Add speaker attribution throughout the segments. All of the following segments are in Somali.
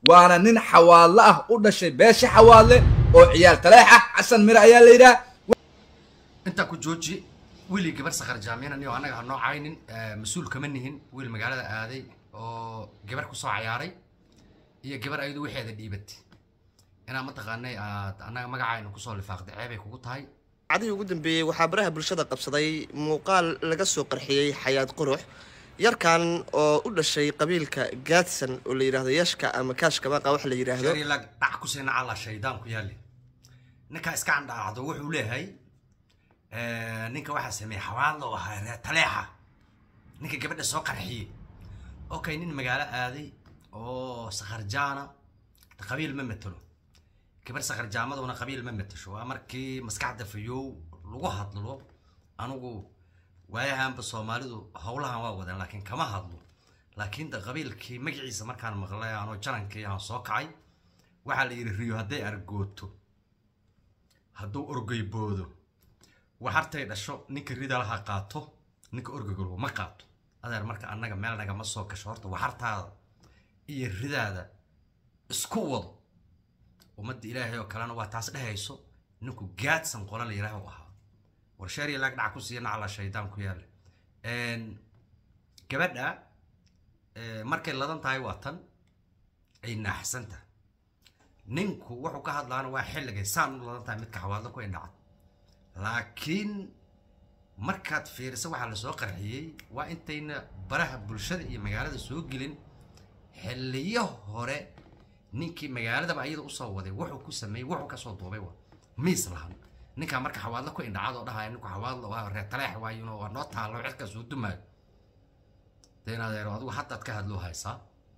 Speaker 1: waana nin xawaadle ah u dhashay beesha xawaadle oo ciyaal taleex ah xasan mire ayaa la yidhaha
Speaker 2: intaa ku jooji wiilii gabar sakar jaamiyana niyo annaga ha noo caynin mas-uul kama nihin wiil magaalada aaday oo gabar kusoo cayaaray iyo gabar ayadu waxeeda dhiibatay inaa mataqaanay aad annaga magacaynu kusoo lifaaqday ceebay kugu tahay
Speaker 3: cadihii ugu dambeeyey waxaa baraha bulshada qabsaday muuqaal laga soo qarxiyey xayaad qurux yarkan oo u dhashay qabiilka gaadsan oo la yidhaahdo yashka ama kaashka baqa wax la yidhaahdo
Speaker 2: shariilag dhac ku siina alla shaydaan ku yaali ninkaa iska candhaacdo wuxuu leeyahay ninka waxaa sameeyey xawaadla oo ahaa reer taleexa ninka gabadha soo qarxiyey okay nin magaalo aaday oo sakharjaana qabiil ma matelo gabar sakharjaamaduna qabiil ma matasho waa markii maskaxda fayow lagu hadlo anigu waayahanba soomaalidu howlahan waa wadeen laakiin kama hadlo laakiin da qabiilkii magaciisa markaan maqlay anoo janankii aan soo kacay waxaa la yidhi riyo hadday argooto hadduu orgeyboodo waxartay dhasho ninka ridalaha qaato ninka orgegolwo ma qaato adeer marka annaga meel nagama soo gasho horta waxartaada iyo ridaada isku wado ummadda ilaahay oo kalena waa taas dhehayso ninku gaadsan qola la yidhaah u ahaa warsheeriya laag dhac ku siiya nacla shaydaan ku yaale gabadha markay ladan tahay waa tan ay naaxsan tahay ninku wuxuu ka hadlaana waa xilligay saan u ladan tahay midka xawaadlo ku indhacad laakiin markaad fiiriso waxaa lasoo qarxiyey waa intayna baraha bulshada iyo magaalada soo gelin xilliyo hore ninkii magaaladaba ayada usoo waday wuxuu ku sameeyey wuxuu kasoo duubay wa miis lahan ninkaa marka xawaadlo ku indhacad oo dhahaya ninku xawaadlo waa reer taleex waayuno waa noo taallo cirkaas uu dumaayo de in adeero adigu haddaad ka hadloo haysaa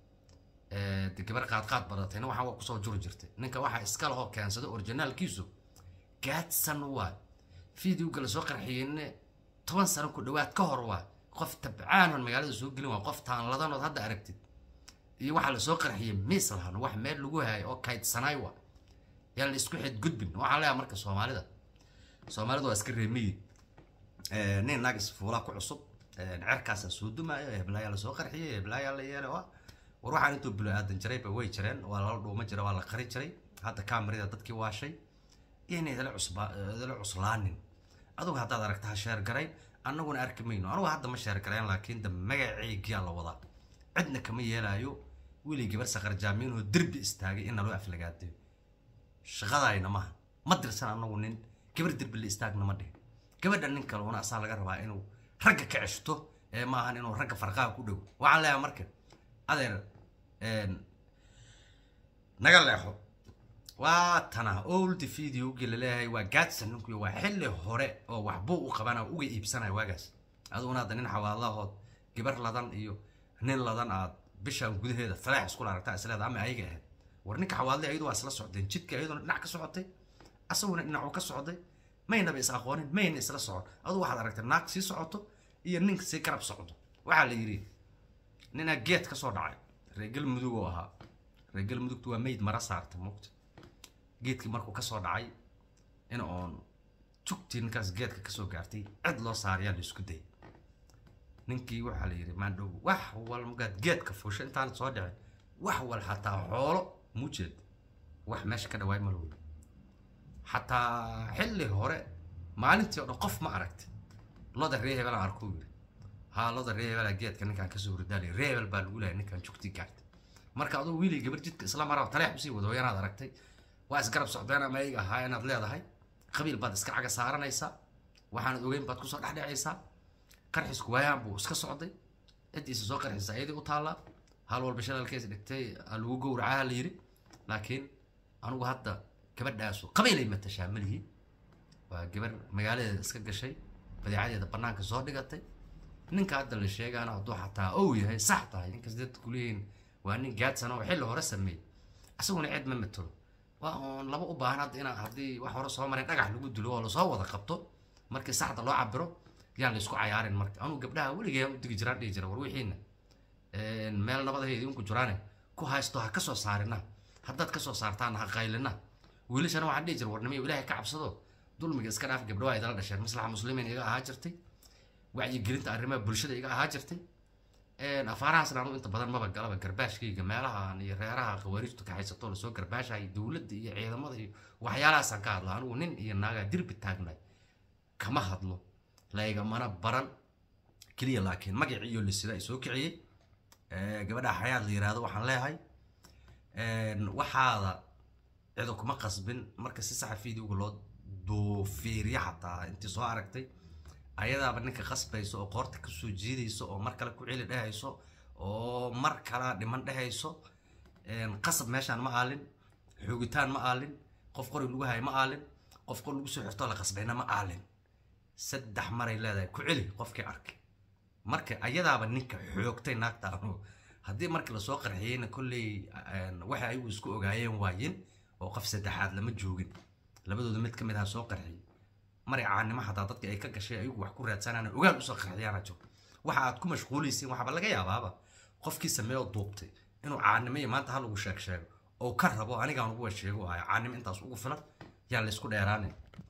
Speaker 2: de gabar qaadqaad badatayna waxaa waa kusoo juri jirtay ninka waxaa iska lahoo keensada orijinaalkiisu gaadsan waay videoga lasoo qarxiyeyne toban sano ku dhawaad ka hor waay qof tabcaan oon magaalada soo gelin waa qof taanladanood hadda aragtid iyo waxaa lasoo qarxiyey miis lahan wax meel lagu hayo oo kaydsanaay waa yaan la isku xidgudbin waxaa leeyahay marka soomaalida soomaalida waa iska reemiyi nin naagis fuulaa ku cusub cerkaasaa soo dumaayo heblaayaa lasoo qarxiyey heblaayaa la yeelay waa war waxaan intuu bilo aadan jirayba way jireen waa lala dhuuma jira waa la qari jiray hadda kamarida dadkii waashay inay idala cusba idala cuslaanin adugu haddaad aragta ha sheer garayn annaguna arki mayno anugu hadda ma sheer garayn laakiin da magaceygiyaa la wadaa cidna kama yeelaayo wiilay gabar sakar jaamiinoo derbi istaagay in naloo aflagaadeyo shaqadayna maaha ma dirsan anagu nin gabar derbi la istaagna ma dhihin gabadha nin kale una asaa laga rabaa inuu ragga ka ceshto ee maahan inuu ragga farqaha ku dhow waxaan leeyahay marka adeer naga leexo waa tana old videogi laleeyahay waa gaadsan ninku waa xilli hore oo waxbuu u qabana uga iibsanaya waagaas aduguna hadda nin xawaalahood gabar ladan iyo nin ladan aad bishaan gudaheeda faleex iskula aragtaa isleeda ama ayaga ahayd war ninka xawaalada ayadu waa isla socdeen jidka ayaduna dhinac ka socotay asaguna dhinacuu ka socday maynaba is aqoonin mayna isla socon adu waxaad aragtay naag sii socoto iyo ninka sii garab socdo waxaa la yidhi ninaa geed ka soo dhacay reegal mudug oo ahaa reegal mudugtu waa mayd mara saarta mugta geedkii markuu kasoo dhacay in oon jugtii ninkaas geedka kasoo gaartay cid loo saarayaa la isku dayay ninkii waxaa la yidhi maandhow wax wal magaad geedka fuusha intaanad soo dhicin wax wal xataa xoolo muujeed wax meesha ka dhawaay ma lowda xataa xilli hore maalintii oo dhan qof ma aragti loda ree hebel aan arkuu yidhi haa loda ree hebelaa geedka ninkaan kasoo hordaalay ree hebel baa lagu lehay ninkaan jugtii gaartay marka adugu wiilii gabar jidka isla maraa taleex usii wado yanaad aragtay waa isgarab socdeen ama ayaga ahaa inaad leedahay qabiil baad iska caga saaranaysaa waxaanad ogeyn baad kusoo dhexdhecaysaa qarxisku waayaan buu iska socday ciddiisa soo qarxisa iyadii u taallaa hal walba shalalkees dhigtay lagu gowracaha la yidhi laakiin anugu hadda gabadhaasu qabiilay matashaa malihi waa gabar magaaladeeda iska gashay badeecadeeda banaanka soo dhigatay ninka hadda la sheegaana hadduu xataa ow yahay sax tahay ninkas dadka kuleeyihin waa nin gaadsan oo xilli hore sameeyey isaguna cid ma matalo waa oon laba u baahan hadda inaa haddii wax hore soo maray dhagax lagu dilo oo lasoo wada qabto markii saxda loo cabiro yaan la isku cayaarin marka anuu gabdhaha weligay u digi jiraan dhihi jira war wixiina meel nabadahay idinku jiraane ku haysto ha kasoo saarina haddaad kasoo saartaan ha qaylina wiilashana waxaan dhihi jira warnimay ilaahay ka cabsado dulmiga iska dhaaf gabdho waa idala dhasheen maslaxa muslimiin iga ahaa jirtay wacyigelinta arrimaha bulshada iga ahaa jirtay afaarahaasna anu inta badan maba galaba garbaashkayga meelahan iyo reeraha khawaariijtu ka haysato lasoo garbaashahay dowladda iyo ciidamada iyo waxyaalahaasaan ka hadla anigu nin iyo naagaa dirbi taagnay kama hadlo laigamana baran keliya laakiin magacii iyo lisida ay soo kiciyey gabadha xayaad la yiraahdo waxaan leeyahay waxaada cido kuma qasbin marka si saxa videoga loo doofiiriya xataa intii soo aragtay ayadaaba ninka qasbayso oo qoorta kasoo jiidayso oo mar kale ku celi dhehayso oo mar kala dhiman dhehayso qasab meeshaan ma aalin xoogitaan ma aalin qof qori lagu hayo ma aalin qof qor lagu soo xirtoo la qasbayna ma aalin saddex maray leedahay ku celi qofkii arkay marka ayadaaba ninka xoogtay naagta anu haddii markii lasoo qarxiyeyna kolley waxay ayagu isku ogaayeen waayin oo qof saddexaad lama joogin labadooda mid ka mid aha soo qarxiyey maray caanimo xataa dadka ay ka gashay ayagu wax ku raadsanaan ogaan usoo qarxiyaana jiro waxa aad ku mashquulaysiin waxaaba laga yaabaaba qofkii sameeyo duubtay inuu caanimo iyo maanta hal ugu sheeg sheego oo ka rabo anigaan ugu sheego ayo caanimo intaas ugu filan yaan laysku dheeraanin